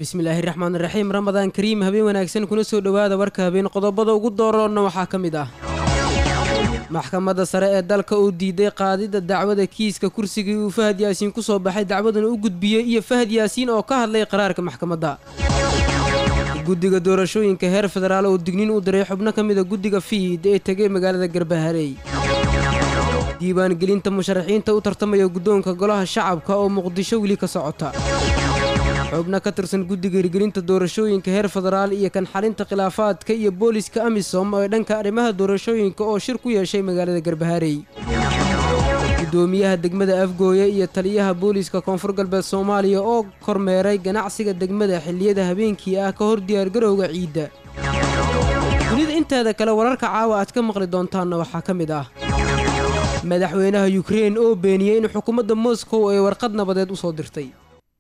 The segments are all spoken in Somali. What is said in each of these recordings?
bismillaahi raxmaan raxiim ramadaan kariim habeen wanaagsan kuna soo dhowaada warka habeen qodobada ugu dooroonna waxaa ka mid ah maxkamadda sare ee dalka uu diiday qaadidda dacwada kiiska kursigii uu fahad yaasiin ku soo baxay dacwadana u gudbiyey iyo fahad yaasiin oo ka hadlay qaraarka maxkamadda guddiga doorashooyinka heer federaal oo digniin u diray xubno ka mida guddiga fiid ee tegay magaalada garbaharey diiwaangelinta musharaxiinta u tartamaya guddoonka golaha shacabka oo muqdisho weli ka socota xubno ka tirsan guddiga hirgelinta doorashooyinka heer federaal iyo kan xalinta khilaafaadka iyo booliska amisom ee dhanka arrimaha doorashooyinka oo shir ku yeeshay magaalada garbaharey gudoomiyaha degmada afgooye iyo taliyaha booliiska koonfur galbeed soomaaliya oo kormeeray ganacsiga degmada xilliyada habeenkii ah ka hor diyaargarowga ciidda dunida inteeda kale wararka caawa aad ka maqli doontaanna waxaa ka mid ah madaxweynaha yukrein oo beeniyey in xukuumadda moscow ay warqad nabadeed u soo dirtay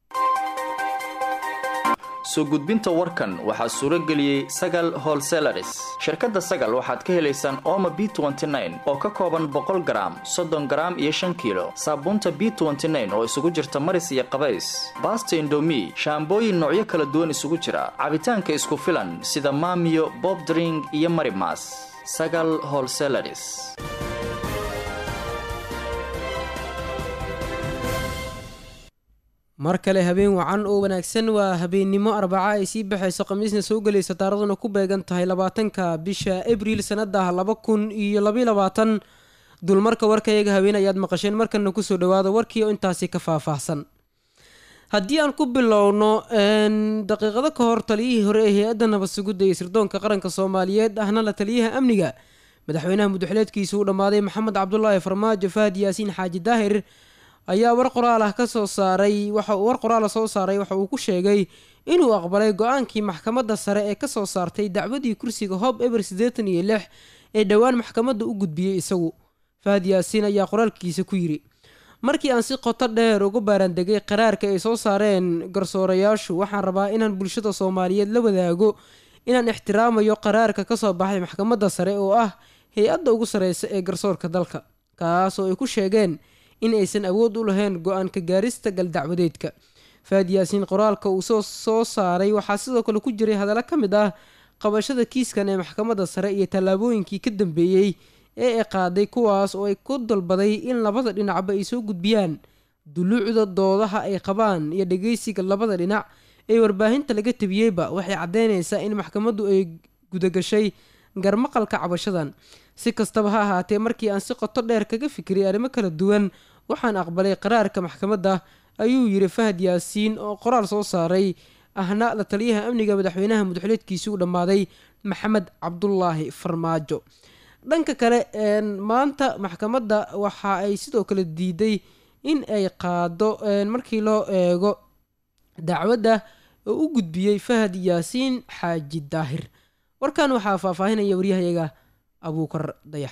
soo gudbinta warkan waxaa suuro geliyey sagal holselaris shirkadda sagal waxaad ka helaysaan ooma b oo ka kooban boqol garaam soddon garaam iyo shan kiilo saabuunta b oo isugu jirta maris iyo qabays baasta indomi shaambooyin noocyo kala duwan isugu jira cabitaanka isku filan sida maamiyo bobdring iyo marimas sagal holselaris mar kale habeen wacan oo wanaagsan waa habeennimo arbaca ay sii baxayso khamiisna soo gelaysa taaraduna ku beegan tahay labaatanka bisha abriil sannadah laba kun iyo labaiy labaatan dulmarka warkayaga habeen ayaad maqasheen markana kusoo dhawaada warkii oo intaasi ka faahfaahsan haddii aan ku bilowno daqiiqado ka hor taliyihii hore ee hay-adda nabad sugidda iyo sirdoonka qaranka soomaaliyeed ahna la taliyaha amniga madaxweynaha mudaxileedkiisa uu dhammaaday maxamed cabdulaahi farmaajo fahad yaasiin xaaji daahir ayaa war qoraal ah ka soo saaray waxa uu war qoraala soo saaray waxa uu ku sheegay inuu aqbalay go-aankii maxkamadda sare ee kasoo saartay dacwadii kursiga hob eber siddeetan iyo lix ee dhowaan maxkamadda u gudbiyey isagu fahad yaasiin ayaa qoraalkiisa ku yidhi markii aan si qoto dheer uga baaraandegay qaraarka ay soo saareen garsoorayaashu waxaan rabaa inaan bulshada soomaaliyeed la wadaago inaan ixtiraamayo qaraarka kasoo baxay maxkamadda sare oo ah hay-adda ugu sareysa ee garsoorka dalka kaas oo ay ku sheegeen in aysan awood u lahayn go-aanka gaarista galdacwadeedka faad yaasiin qoraalka uu soo saaray waxaa sidoo kale ku jiray hadallo ka mid ah qabashada kiiskan ee maxkamadda sare iyo tallaabooyinkii ka dambeeyey ee ay qaaday kuwaas oo ay ku dalbaday in labada dhinacba ay soo gudbiyaan duluucda doodaha ay qabaan iyo dhageysiga labada dhinac ee warbaahinta laga tabiyeyba waxay caddeynaysaa in maxkamaddu ay gudagashay garmaqalka cabashadan si kastaba ha ahaatee markii aan si qoto dheer kaga fikiray arrimo kala duwan waxaan aqbalay qaraarka maxkamadda ayuu yidhi fahad yaasiin oo qoraal soo saaray ahna la taliyaha amniga madaxweynaha mudaxileedkiisii u dhammaaday maxamed cabdulaahi farmaajo dhanka kale maanta maxkamadda waxa ay sidoo kale diiday in ay qaado markii loo eego dacwadda oo u gudbiyey fahad yaasiin xaaji daahir warkan waxaa faahfaahinaya waryahayaga abuukar dayax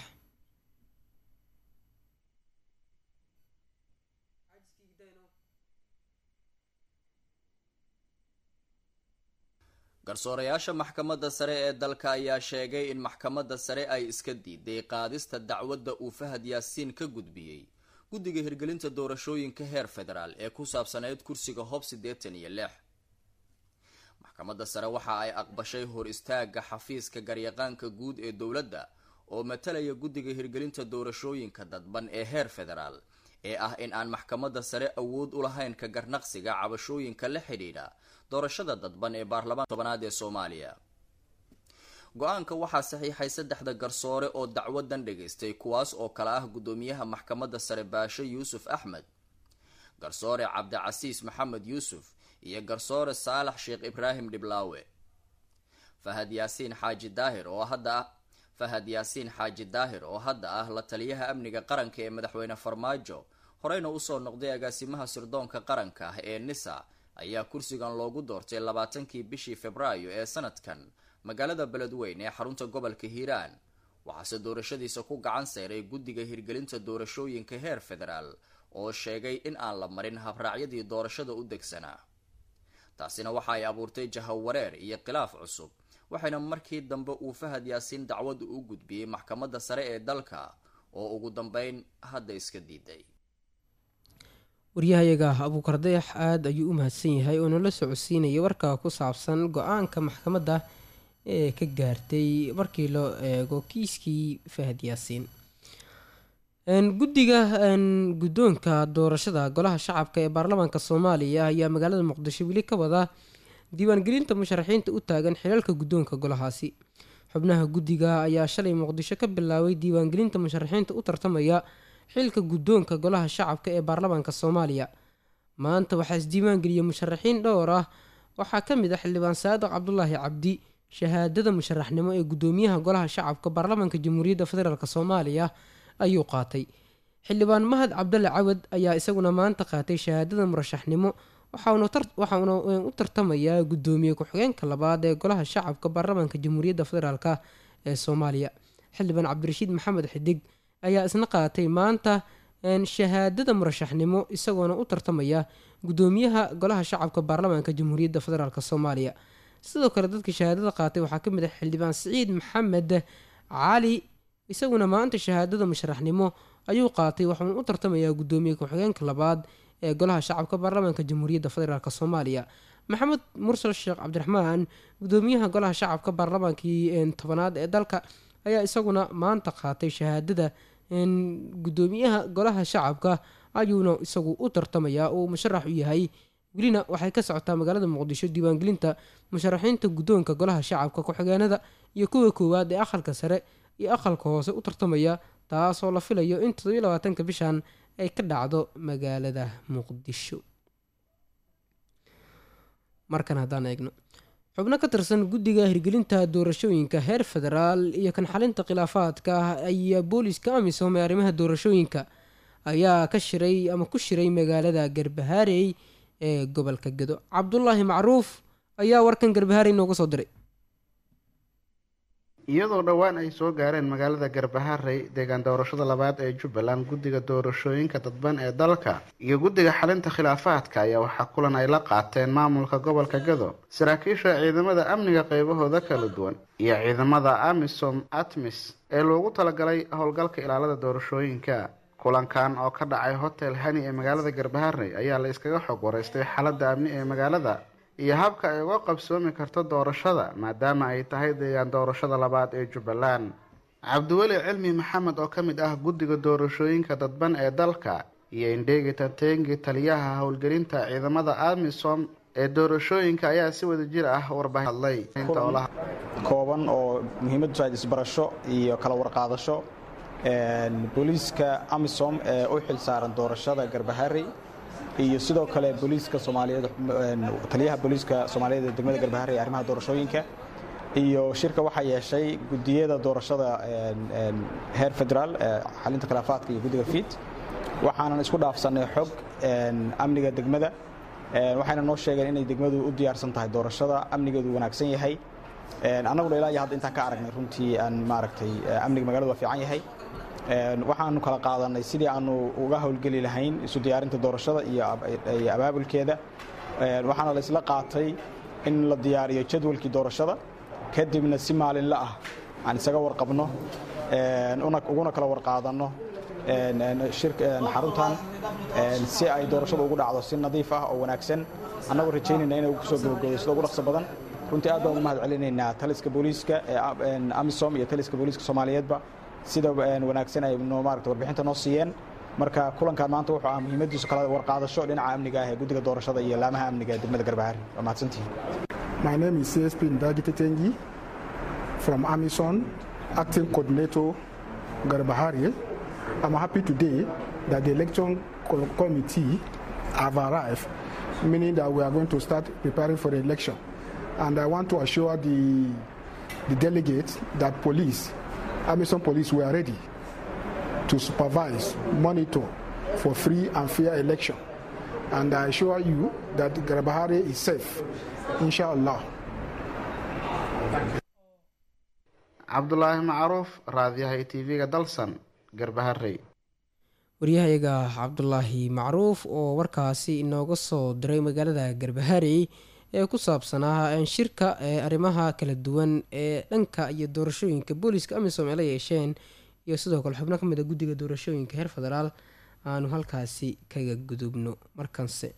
garsoorayaasha maxkamadda sare ee dalka ayaa sheegay in maxkamadda sare ay iska diiday qaadista dacwadda uu fahad yaasiin ka gudbiyey guddiga hirgelinta doorashooyinka heer federaal ee ku saabsaneyd kursiga hob siddeetan iyo lix maxkamadda sare waxa ay aqbashay hor istaaga xafiiska garyaqaanka guud ee dowladda oo matalaya guddiga hirgelinta doorashooyinka dadban ee heer federaal ee ah in aan maxkamadda sare awood u lahayn ka garnaqsiga cabashooyinka la xidhiidha doorashada dadban ee baarlamaan tobanaad ee soomaaliya go-aanka waxaa saxiixay saddexda garsoore oo dacwadan dhagaystay kuwaas oo kale ah guddoomiyaha maxkamadda sare baashe yuusuf axmed garsoore cabdicasiis maxamed yuusuf iyo garsoore saalax sheekh ibraahim dhiblaawe fahad yaasiin xaaji daahir oo hadda ah fahad yaasiin xaaji daahir oo hadda ah la taliyaha amniga qaranka ee madaxweyne farmaajo horeyna usoo noqday agaasimaha sirdoonka qaranka ah ee nisa ayaa kursigan loogu doortay labaatankii bishii februaayo ee sanadkan magaalada beledweyn ee xarunta gobolka hiiraan waxaase doorashadiisa ku gacan sayray guddiga hirgelinta doorashooyinka heer federaal oo sheegay in aan la marin habraacyadii doorashada u degsanaa taasina waxa ay abuurtay jahawareer iyo khilaaf cusub waxayna markii dambe uu fahad yaasiin dacwadu u gudbiyey maxkamadda sare ee dalka oo ugu dambeyn hadda iska diiday waryahayaga abuukar dayax aada ayuu u mahadsan yahay oo nala socodsiinaya warka ku saabsan go-aanka maxkamadda ee ka gaartay markii loo eego kiiskii fahad yaasiin guddiga guddoonka doorashada golaha shacabka ee baarlamaanka soomaaliya ayaa magaalada muqdisho weli ka wada diiwaangelinta musharaxiinta u taagan xilalka guddoonka golahaasi xubnaha guddiga ayaa shalay muqdisho ka bilaabay diiwaangelinta musharaxiinta u tartamaya xilka guddoonka golaha shacabka ee baarlamaanka soomaaliya maanta waxaa isdiiwaangeliyay musharaxiin dhowr ah waxaa ka mid ah xildhibaan saadiq cabdulaahi cabdi shahaadada musharaxnimo ee guddoomiyaha golaha shacabka baarlamaanka jamhuuriyadda federaalk soomaaliya ayuu qaatay xildhibaan mahad cabdalle cawad ayaa isaguna maanta qaatay shahaadada murashaxnimo waxauna u tartamayaa guddoomiye ku-xigeenka labaad ee golaha shacabka baarlamaanka jamhuuriyadda federaalk ee soomaaliya xildhibaan cabdirashiid maxamed xidig ayaa isna qaatay maanta shahaadada murashaxnimo isagoona u tartamaya guddoomiyaha golaha shacabka baarlamaanka jamhuuriyadda federaalk soomaaliya sidoo kale dadka shahaadada qaatay waxaa ka mid ah xildhibaan siciid maxamed cali isaguna maanta shahaadada musharaxnimo ayuu qaatay waxauna u tartamayaa guddoomiye ku-xigeenka labaad ee golaha shacabka baarlamaanka jamhuuriyadda federaalk soomaaliya maxamed mursal sheekh cabdiraxmaan guddoomiyaha golaha shacabka baarlamaankii tobanaad ee dalka ayaa isaguna maanta qaatay shahaadada guddoomiyaha golaha shacabka ayuuna isagu u tartamayaa uu musharax u yahay welina waxay ka socotaa magaalada muqdisho diiwaangelinta musharaxiinta guddoonka golaha shacabka ku-xigeenada iyo kuwa koowaad ee aqalka sare iyo aqalka hoose u tartamaya taasoo la filayo in toddobiyo labaatanka bishan ay ka dhacdo magaalada muqdisho markan haddaan eegno xubno ka tirsan guddiga hirgelinta doorashooyinka heer federaal iyo kan xalinta khilaafaadka ah ayaa booliska amisom ee arrimaha doorashooyinka ayaa ka shiray ama ku shiray magaalada garbahaarey ee gobolka gedo cabdulaahi macruuf ayaa warkan garbahaarey nooga soo diray iyadoo dhowaan ay soo gaareen magaalada garbaharey deegaan doorashada labaad ee jubbaland guddiga doorashooyinka dadban ee dalka iyo guddiga xalinta khilaafaadka ayaa waxaa kulan ay la qaateen maamulka gobolka gado saraakiisha ciidamada amniga qeybahooda kala duwan iyo ciidamada amisom atmis ee loogu talagalay howlgalka ilaalada doorashooyinka kulankan oo ka dhacay hotel hani ee magaalada garbaharey ayaa la iskaga xog wareystay xaaladda amni ee magaalada iyo habka ay uga qabsoomi karto doorashada maadaama ay tahay deegaan doorashada labaad ee jubbaland cabdiweli cilmi maxamed oo ka mid ah guddiga doorashooyinka dadban ee dalka iyo indheegi tantengi taliyaha howlgelinta ciidamada amisom ee doorashooyinka ayaa si wada jir ah warbaahin hadlay kooban oo muhiimadu tahay isbarasho iyo kala warqaadasho booliiska amisom ee u xil saaran doorashada garbaharey iyo sidoo kale booliiska soomaaliyeed taliyaha booliiska soomaaliyeed ee degmada garbaharey ee arrimaha doorashooyinka iyo shirka waxaa yeeshay gudiyada doorashada heer federaal xalinta khilaafaadka iyo guddiga fiid waxaanan isku dhaafsannay xog amniga degmada waxayna noo sheegeen inay degmadu u diyaarsan tahay doorashada amnigeedu wanaagsan yahay annaguna ilaa iyo hadda intaan ka aragnay runtii aan maaragtay amniga magaaladu waa fiican yahay waxaanu kala qaadanay sidii aanu uga howlgeli lahayn isu diyaarinta doorashada iyo abaabulkeeda waxaana la isla qaatay in la diyaariyo jadwalkii doorashada kadibna si maalinla ah aan isaga warqabno uguna kala warqaadanno xaruntan si ay doorashada ugu dhacdo si nadiif ah oo wanaagsan annagoo rajaynayna inay kusoo gabagoodo sida ugu dhaqso badan runtii aad baan ugu mahad celinaynaa taliska booliiska amisom iyo taliska booliiska soomaaliyeedba sida wanaagsan ay maarata warbixinta noo siiyeen marka kulankan maanta wuxuu ah muhiimadiisu kala warqaadasho dhinaca amniga ah ee guddiga doorashada iyo laamaha amniga ee degmada garbahari waa mahadsantihiin My name is CSP Ndagi Tetengi from Amison, acting coordinator Garbahari. I'm happy today that the election committee have arrived, meaning that we are going to start preparing for the election. And I want to assure the, the delegates that police Amazon police were ready to supervise, monitor for free and fair election. And I assure you that Garabahari is safe, inshallah. cabdulaahi macruuf raadiyaha tv-ga dalsan garbaharey waryahayaga cabdulaahi macruuf oo warkaasi inooga soo diray magaalada garbaharey ee ku saabsanaa shirka ee arrimaha kala duwan ee dhanka iyo doorashooyinka booliiska amisom ay la yeesheen iyo sidoo kale xubno kamid a guddiga doorashooyinka heer federaal aanu halkaasi kaga gudubno markanse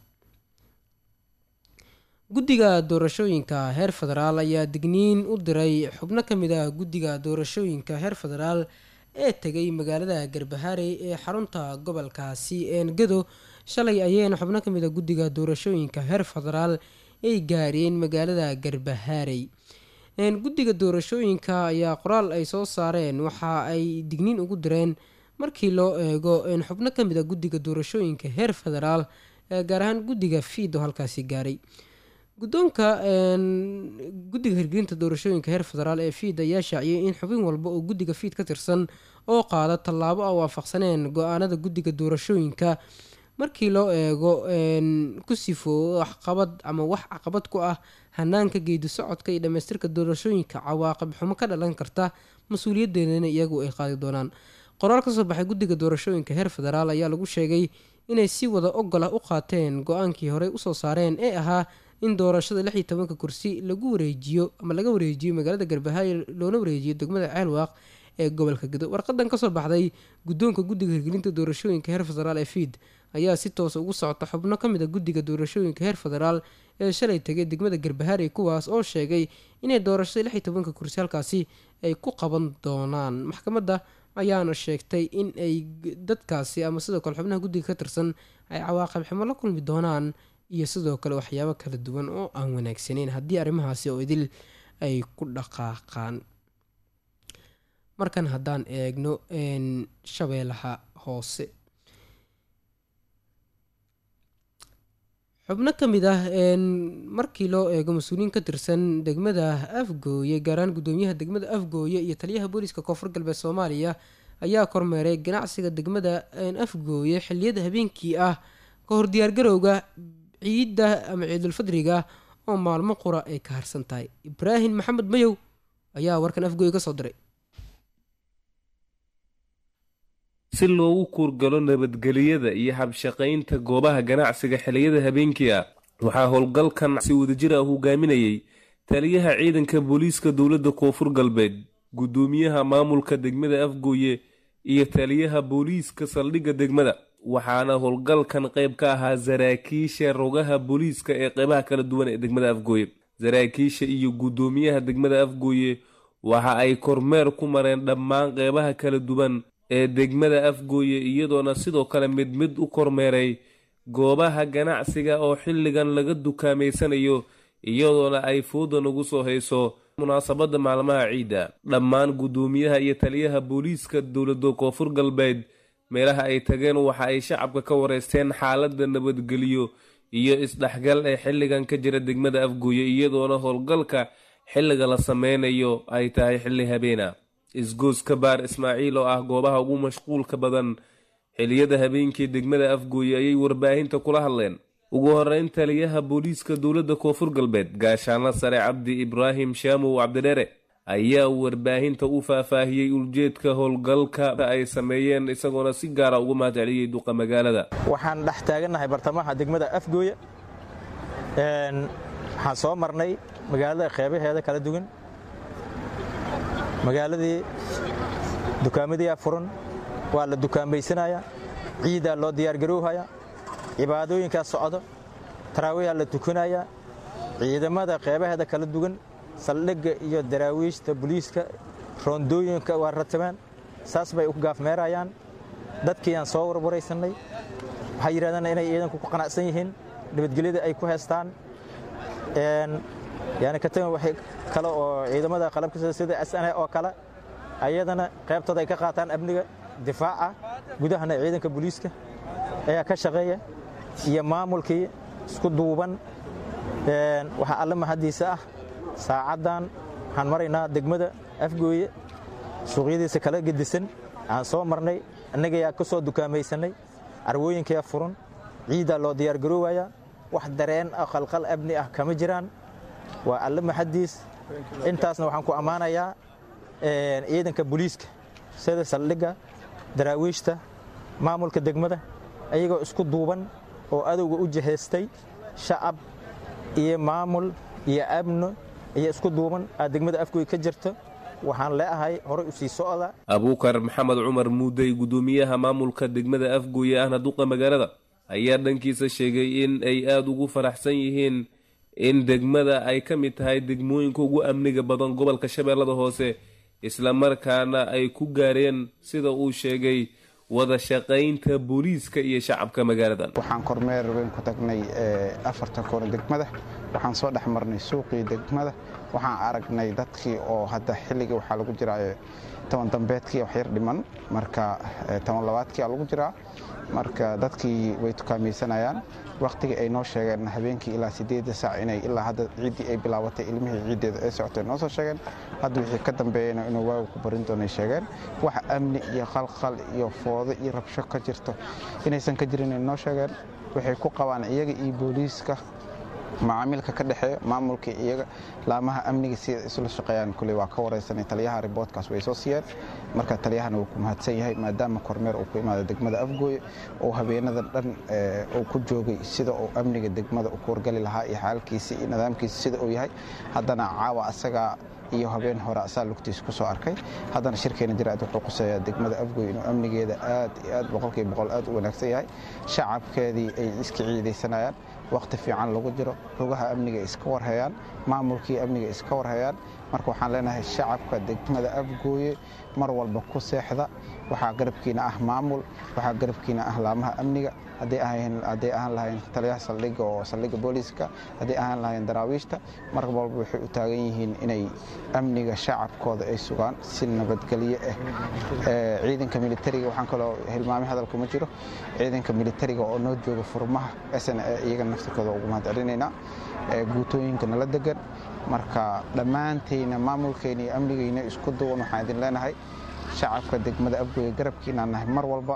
guddiga doorashooyinka heer federaal ayaa digniin u diray xubno ka mid ah guddiga doorashooyinka heer federaal ee tegay magaalada garbaharey ee xarunta gobolkaasi eengado shalay ayeyna xubno ka mid a guddiga doorashooyinka heer federaal ay gaareen magaalada garbaharey guddiga doorashooyinka ayaa qoraal ay soo saareen waxa ay digniin ugu direen markii loo eego xubno ka mid a guddiga doorashooyinka heer federaal ee gaar ahaan guddiga fiid oo halkaasi gaaray guddoonka guddiga hirgelinta doorashooyinka heer federaal ee fiid ayaa shaaciyay in xubin walba oo guddiga fiid ka tirsan oo qaada tallaabo a waafaqsaneen go-aanada guddiga doorashooyinka markii loo eego ku sifoobo waxqabad ama wax caqabad ku ah hanaanka geedi socodka iyo dhamaystirka doorashooyinka cawaaqib xumo ka dhalan karta mas-uuliyadeedana iyagu ay qaadi doonaan qoraal kasoo baxay guddiga doorashooyinka heer federaal ayaa lagu sheegay inay si wada ogol ah u qaateen go-aankii horey usoo saareen ee ahaa in doorashada lix iyo tobanka kursi lagu wareejiyo ama laga wareejiyo magaalada garbahayo loona wareejiyo degmada ceelwaaq ee gobolka gado warqadan kasoo baxday guddoonka guddiga hirgelinta doorashooyinka heer federaal ee fiid ayaa si toosa ugu socota xubno ka mid a guddiga doorashooyinka heer federaal ee shalay tegay degmada garbaharey kuwaas oo sheegay inay doorashada lix iyo tobanka kursi halkaasi ay ku qaban doonaan maxkamadda ayaana sheegtay in ay dadkaasi ama sidoo kale xubnaha guddiga ka tirsan ay cawaaqib xumo la kulmi doonaan iyo sidoo kale waxyaabo kala duwan oo aan wanaagsaneyn haddii arrimahaasi oo idil ay ku dhaqaaqaan markan haddaan eegno shabeellaha hoose xubno ka mid ah markii loo eego mas-uuliyiin ka tirsan degmada afgooye gaaraan guddoomiyaha degmada afgooye iyo taliyaha booliiska koonfur galbeed soomaaliya ayaa kormeeray ganacsiga degmada afgooye xiliyada habeenkii ah ka hor diyaargarowga ciidda ama ciidulfadriga oo maalmo qura ay ka harsan tahay ibraahim maxamed mayow ayaa warkan afgooye ka soo diray si loogu kuurgalo nabadgeliyada iyo habshaqaynta goobaha ganacsiga xiliyada habeenkii ah waxaa howlgalkan si wadajir ah hogaaminayay taliyaha ciidanka booliiska dowladda koonfur galbeed guddoomiyaha maamulka degmada afgooye iyo taliyaha booliiska saldhigga degmada waxaana howlgalkan qayb ka ahaa saraakiisha rogaha booliiska ee qeybaha kala duwan ee degmada afgooye saraakiisha iyo guddoomiyaha degmada afgooye waxa ay kormeer ku mareen dhammaan qeybaha kala duwan ee degmada afgooye iyadoona sidoo kale mid mid u kormeeray goobaha ganacsiga oo xilligan laga dukaameysanayo iyadoona ay fooda nagu soo hayso munaasabadda maalmaha ciidda dhammaan guddoomiyaha iyo taliyaha booliiska dowladda koonfur galbeed meelaha ay tageen waxa ay shacabka ka wareysteen xaaladda nabadgeliyo iyo isdhexgal ee xilligan ka jira degmada afgooye iyadoona howlgalka xilliga la sameynayo ay tahay xilli habeena isgooska baar ismaaciil oo ah goobaha ugu mashquulka badan xiliyada habeenkii degmada afgooye ayay warbaahinta kula hadleen ugu horeyn taliyaha booliiska dowladda koonfur galbeed gaashaanla sare cabdi ibraahim shaamow cabdidheere ayaa warbaahinta u faahfaahiyey uljeedka howlgalka ay sameeyeen isagoona si gaara uga mahadceliyey duqa magaalada waxaan dhex taagannahay bartamaha degmada afgooye waxaan soo marnay magaalada qeybaheeda kala duwan magaaladii dukaamadiyaa furan waa la dukaamaysanaya ciidaa loo diyaargarowhaya cibaadooyinkaa socdo taraawiyaa la tukanaya ciidamada qeybaheeda kala duwan saldhigga iyo daraawiishta buliiska roondooyinka waa ratabaan saas bay u gaafmeerayaan dadkiiyaan soo warwaraysannay waxay yidhahdeen inay ciidanku ku qanacsan yihiin nabadgelyada ay ku heestaan yani ka tagan waxay kale oo ciidamada qalabka sida sna oo kale ayadana qaybtooda ay ka qaataan amniga difaaca gudahana ciidanka booliiska ayaa ka shaqeeya iyo maamulkii isku duuban waxaa alle mahaddiisa ah saacaddan waxaan maraynaa degmada afgooye suuqyadiisa kala gedisan aan soo marnay annagayaa ka soo dukaamaysanay carwooyinkayaa furan ciiddaa loo diyaargaroowayaa wax dareen ah khalqal amni ah kama jiraan waa alle maxaddiis intaasna waxaan ku ammaanayaa ciidanka booliiska sida saldhigga daraawiishta maamulka degmada ayagoo isku duuban oo adowga u jihaystay shacab iyo maamul iyo amno iyo isku duuban aad degmada afgooy ka jirto waxaan leeahay horey u sii socda abuukar maxamed cumar muudey guddoomiyaha maamulka degmada afgooye ahna duqa magaalada ayaa dhankiisa sheegay in ay aada ugu faraxsan yihiin in degmada ay ka mid tahay degmooyinka ugu amniga badan gobolka shabeellada hoose islamarkaana ay ku gaareen sida uu sheegay wada shaqaynta booliiska iyo shacabka magaaladan waxaan kormeer weyn ku tagnay afarta koona degmada waxaan soo dhex marnay suuqii degmada waxaan aragnay dadkii oo hadda xilligii waxaa lagu jiraa toban dambeedkii wax yar dhiman marka toban labaadkii aa lagu jiraa marka dadkii way tukaamaysanayaan wakhtigii ay noo sheegeen habeenkii ilaa sideedda saac inay ilaa hadda ciiddii ay bilaabatay ilmihii ciiddeeda ay socotay noo soo sheegeen hadda wixii ka dambeeyana inuu waagu ku barin doonay sheegeen wax amni iyo qalqal iyo foodo iyo rabsho ka jirto inaysan ka jirin ay noo sheegeen waxay ku qabaan iyaga iyo booliiska macaamiilka ka dhexeeya maamulka iyaga laamaha amniga sida isla shaqeeyaan kuley waa ka wareysanay taliyaha riboodkaas way soo siiyeen marka taliyahana wuu ku mahadsan yahay maadaama kormeer uu ku imaada degmada afgooye oo habeenada dhan uu ku joogay sida uu amniga degmada u kuwargali lahaa iyo xaalkiisa iyo nidaamkiisa sida uu yahay haddana caawa asagaa iyo habeen hore asaa lugtiisa ku soo arkay haddana shirkeena jiraad wuxuu quseeyaa degmada afgooy inuu amnigeeda aad iyo aad boqolkiiba boqol aad u wanaagsan yahay shacabkeedii ay iska ciidaysanayaan wakhti fiican lagu jiro rugaha amniga iska warhayaan maamulkii amniga iska warhayaan marka waxaan leenahay shacabka degmada afgooye mar walba ku seexda waxaa garabkiina ah maamul waxaa garabkiina ah laamaha amniga hadday ahaan lahayn taliyaha saldhigga oo saldhigga booliiska hadday ahaan lahayn daraawiishta mar walba waxay u taagan yihiin inay amniga shacabkooda ay sugaan si nabadgelyo ah ciidanka militariga waxaan kaloo hilmaamay hadalka ma jiro ciidanka militariga oo noo jooga furmaha sn e iyaga naftirkooda ugu mahad celinaynaa guutooyinka nala degan marka dhammaantayna maamulkeyna iyo amnigeyna isku duwan waxaan idin leenahay shacabka degmada afgooye garabkiinaan nahay mar walba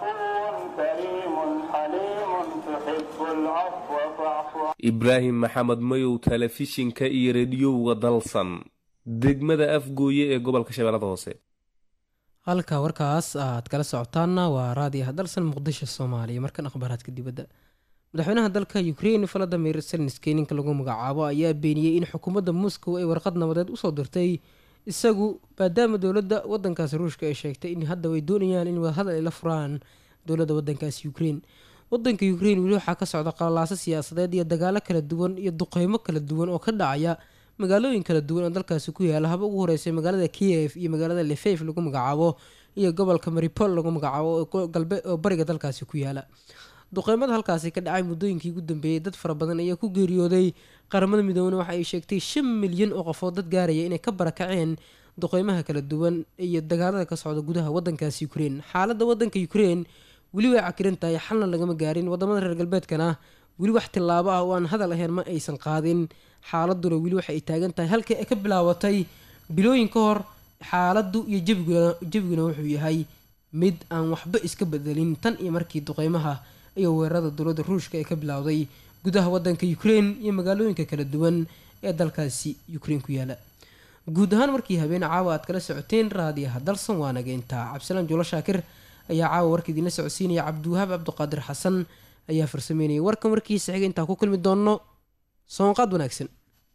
ibraahim maxamed mayow telefishinka iyo rediyowga dalsan degmada afgooye ee gobolka shabeellada hoose halka warkaas aad kala socotaanna waa raadiyaha dalsan muqdisho soomaaliya markan akhbaaraadka dibadda madaxweynaha dalka ukrein valadimir selniski ninka lagu magacaabo ayaa beeniyey in xukuumadda moscow ay warqad nabadeed usoo dirtay isagu maadaama dowladda wadankaasi ruushka ay sheegtay in hadda way doonayaan in wadahadal ay la furaan dowladda wadankaasi ukrein wadanka ukrein weli waxaa ka socda qalalaaso siyaasadeed iyo dagaalo kala duwan iyo duqeymo kala duwan oo ka dhacaya magaalooyin kala duwan oo dalkaasi ku yaala haba ugu horeysay magaalada kiev iyo magaalada lefeif lagu magacaabo iyo gobolka maripol lagu magacaabo oo bariga dalkaasi ku yaala duqeymada halkaasi ka dhacay muddooyinkii ugu dambeeyey dad fara badan ayaa ku geeriyooday qaramada midoobena waxa ay sheegtay shan milyan oo qofood dad gaaraya inay ka barakaceen duqeymaha kala duwan iyo dagaalada ka socda gudaha wadankaasi ukrein xaaladda wadanka ukrein weli way cakiran tahay xalna lagama gaarin wadamada reer galbeedkana weli wax tillaabo ah oo aan hadal ahayn ma aysan qaadin xaaladuna weli waxa ay taagan tahay halkii ay ka bilaabatay bilooyin ka hor xaaladdu iyo jebiguna wuxuu yahay mid aan waxba iska bedelin tan iyo markii duqeymaha iyo weerarada dowladda ruushka ee ka bilowday gudaha wadanka ukrein iyo magaalooyinka kala duwan ee dalkaasi ukrein ku yaala guud ahaan markii habeen caawa aad kala socoteen raadiyaha dalsan waa nageyntaa cabdisalaan juulo shaakir ayaa caawa warka idiinla socodsiinaya cabdiwahaab cabdiqaadir xasan ayaa farsameynayay warka markiisa xiga intaan ku kulmi doonno soonqaad wanaagsan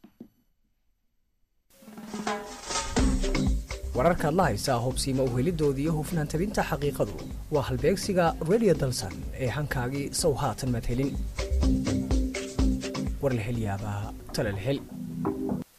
wararkaad la haysaa hubsiima uhelidoodii iyo hufnaan tabinta xaqiiqadu waa halbeegsiga radio dalsan ee hankaagii sow haatan madhelin warlahelyaabaha talalhel